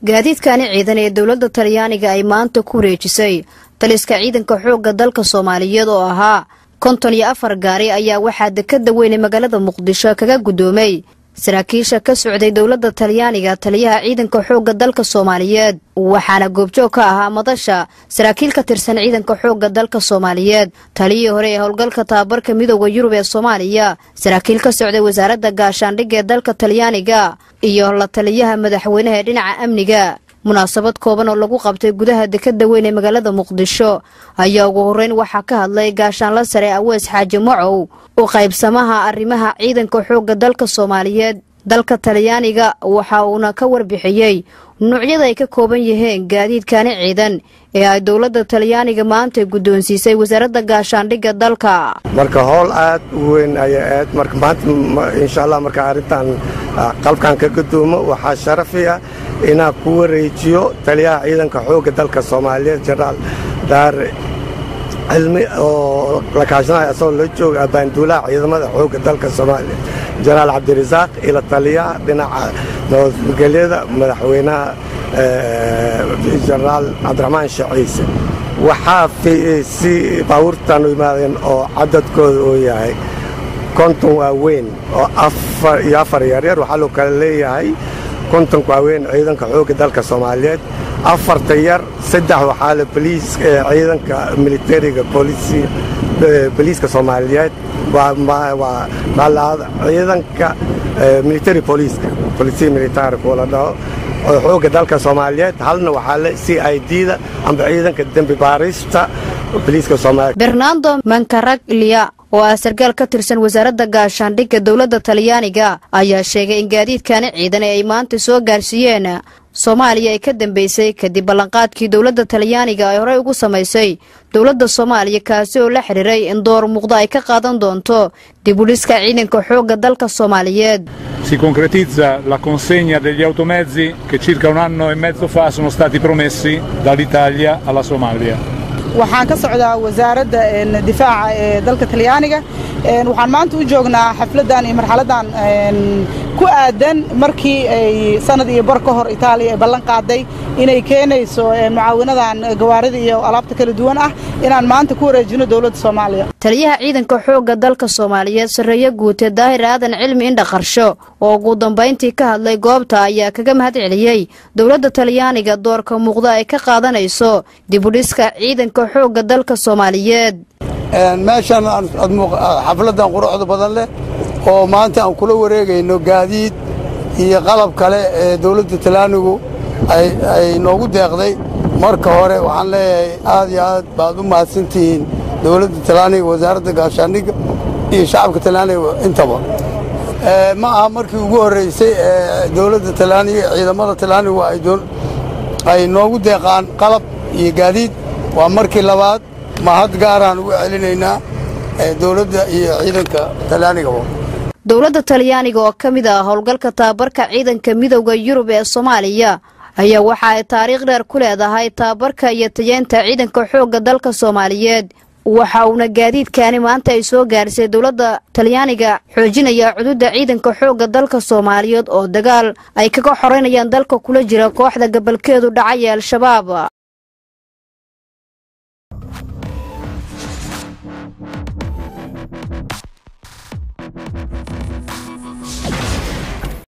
gaadiidkani ciidan ee dowladda talyaaniga ay maanta ku wareejisay taliska ciidanka xoogga dalka soomaaliyeed oo ahaa konton iyo afar gaari ayaa waxaa dekada weyne magaalada muqdisho kaga guddoomay saraakiisha ka socday dowladda talyaaniga taliyaha ciidanka xoogga dalka soomaaliyeed waxaana goobjoog ka ahaa madasha saraakiil ka tirsan ciidanka xoogga dalka soomaaliyeed taliyihii hore ee howlgalka tababarka midooda yurub ee soomaaliya saraakiil ka socday wasaaradda gaashaandhigga ee dalka talyaaniga iyo la taliyaha madaxweynaha ee dhinaca amniga munaasabad kooban oo lagu qabtay gudaha dekada weyn ee magaalada muqdisho ayaa ugu horreyn waxaa ka hadlay gaashaanla sare awees xaaji macow u qaybsamaha arrimaha ciidanka xoogga dalka soomaaliyeed dalka talyaaniga waxa uuna ka warbixiyey nuucyada ay ka kooban yihiin gaadiidkani ciidan ee ay dowladda talyaaniga maanta guddoonsiisay wasaaradda gaashaandhigga dalka marka howl aad u weyn ayay aad marka maanta insha allah marka arrintan qalbkan ka gadoomo waxaa sharafiya inaan ku wareejiyo taliyaha ciidanka xoogga dalka soomaaliyeed jenaraal daare cilmi oo la kaashanaya asagoo la jooga abaanduulaha ciidamada xoogga dalka soomaaliya jenaraal cabdirasaaq ila taliyaha dhinaca nabadgelyada madaxweynaha jenaraal cabdiraxmaan sheekh ciise waxaa si baabuurtan u yimaadeen oo cadadkooda uu yahay konton waaweyn oo iyo afar yaryar waxaa loo kale leeyahay kontonka waaweyn ciidanka xoogga dalka soomaaliyeed afarta yar saddex waxaa le ciidanka militariga boliiska soomaaliyeed ciidanka military boliiska bolisiya militari kuwa la dhaho oo xoogga dalka soomaaliyeed halna waxaa le c i d-da amba ciidanka dembi baarista boliiska soomaaliyeed bernando mankaraglia oo ah sarkaal ka tirsan wasaaradda gaashaandhigga dowladda talyaaniga ayaa sheegay in gaadiidkani ciidan ee ay maanta soo gaarsiiyeen soomaaliya ay ka dambeysay kadib ballanqaadkii dowladda talyaaniga ay horey ugu samaysay dowladda soomaaliya kaasi oo la xidhiiray in door muuqda ay ka qaadan doonto dibudhiska ciidanka xoogga dalka soomaaliyeed si concretizza la consegna degli automezzi che circa un anno e mezzo fa sono stati promessi dall'Italia alla Somalia waxaan ka socdaa wasaaradda difaaca ee dalka talyaaniga waxaan maanta u joognaa xafladdan iyo marxaladdan ku aadan markii ay sanad iyo bar ka hor itaaliya ay ballan qaaday inay keenayso mucaawinadan gawaarida iyo alaabta kala duwan ah inaan maanta ku wareejino dowladda soomaaliya taliyaha ciidanka xoogga dalka soomaaliyeed sarreeye guute daahir aadan cilmi indha qarsho oo ugu dambayntii ka hadlay goobta ayaa kaga mahad celiyey dowladda talyaaniga doorka muuqda ay ka qaadanayso dibudhiska ciidanka xoogga dalka soomaaliyeed meeshan xafladdan quruxda badan leh oo maanta aan kula wareegayno gaadiid iyo qalab kale ee dowladda talyaanigu ay noogu deeqday marka hore waxaan leeyahay aad iyo aad baad u mahadsantihiin dowladda talyaaniga wasaaradda gaashaandhigga iyo shacabka talyaaniga intaba ma aha markii ugu horraysay ee dowladda talyaaniga ciidamada talyaanigu ay noogu deeqaan qalab iyo gaadiid waa markii labaad mahad gaaraan ugu celinaynaa dowladda iyo ciidanka talyaanigaba dowladda talyaaniga oo ka mid ah howlgalka tababarka ciidanka midowda yurub ee soomaaliya ayaa waxa ay taariikh dheer ku leedahay tababarka iyo tayeenta ciidanka xoogga dalka soomaaliyeed waxa uuna gaadiidkaani maanta ay soo gaarisay dowladda talyaaniga xoojinaya cududa ciidanka xoogga dalka soomaaliyeed oo dagaal ay kaga xoreynayaan dalka kula jira kooxda gabalkeedu dhacay ee al-shabaab